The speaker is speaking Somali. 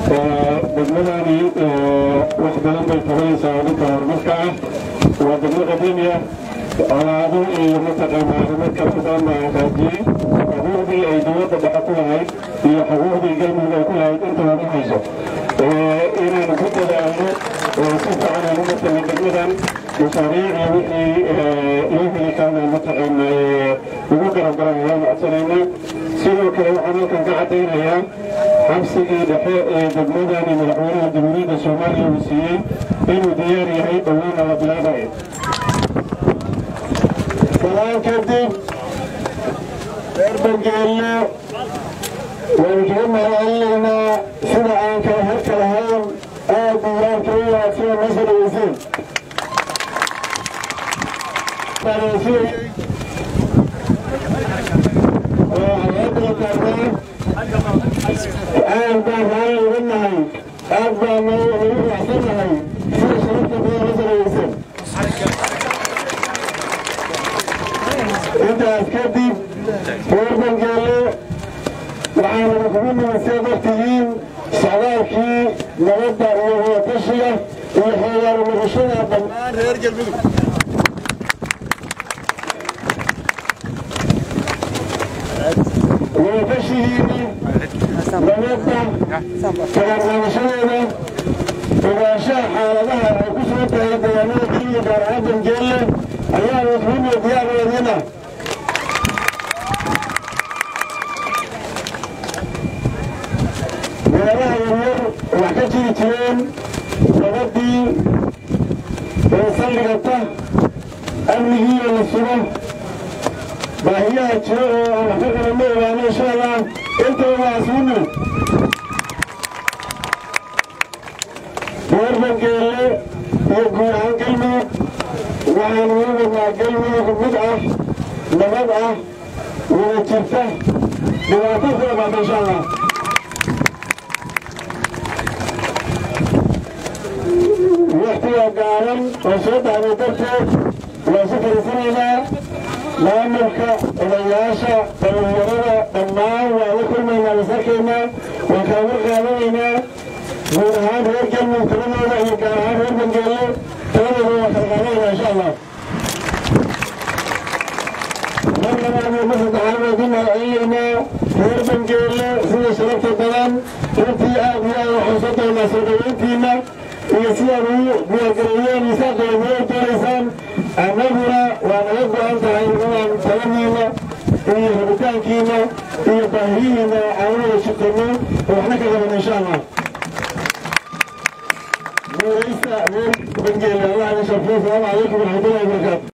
degmadani wax badan bay qabanaysaa dhanka horumarka ah waa degmo qadiimi ah colaado iyo mataqaanaa arrimo kala badan baa hagaajiyey xuquuqdii ay dowladda dhexe ku lahayd iyo xuquuqdii galmudug ay ku lahayd intaba ma hayso inaan ku dadaalno oo si fiican aan u matalno degmadan mashaariicda wixii loo heli karana mataqaanaa ugu garabgaran ayaan codsanaynaa sidoo kale waxaan halkan ka caddaynayaa xabsigii dhexe ee degmadani madaxweynaha jamhuuriyadda soomaaliya uu siiyey inuu diyaar yahay dhowaana la bilaabayo salaan kadib reer bangeelle waynu kaga mahadcelinaynaa sida aan kala harka lahayn aad diiwaanka u wanaagsan noo soo dhaweyseen aad baan raalli uga nahay aad baan nagu raacsannahay sida sharafta badan noo soo dhaweyseen intaas kadib reer bangeelle waxaanu kugu nimisee dartihiin socdaalkii nabadda iyo wadatashiga iyo xoogaanu noqoshada dhammaan reer galmudug wadatashigiina nabadda kagarnaqashadeeda ogaanshaha xaaladaha ay ku soo tahay deegaanada keliya gaar ahaan bangeelle ayaanu kugu diyaarweedina meelaha yaryar wax ka jiri jireen nabadii ee saldhigata amnigiina la sugo baahiyaha jiro oo aan wax ka qabanno ogaano insha allah intaba waa isugu reer bangeelle iyo guud ahaan galmudug waxaanu u wadnaa galmudug mid ah nabad ah wada jirta dhibaato ku dhamaata insha allah waqtiga gaaban oo soo dhacday darteed waan su fariisanaynaa maamulka odayaasha dhalinyarada dhammaan waan la kulmaynaa masarkeena waan kala war qaadanaynaa guud ahaan reer galmudug taladooda iyo gaar ahaan reer bangeelle taladooda waan kala qaadanaynaa insha allah mar labaad iyo mar saddexaad baan ku mahadcelinaynaa reer bangeelle sida sharafta badan runtii aad iyo aad waxaan soo doonaa soo dhaweyntiina iyo sidaad ugu diyaargareeyeen iyo saad dowladnimo doonaysaan annaguna waa naga go-an tahay inaan taladiina iyo rabitaankiina iyo baahiyihiina aan u wada shaqeyno oo waxna ka qaban insha allah guuraysta reer bangeelle allah idin sharfiyo asalaamu calaykum waraxmatullahi wabarakaatu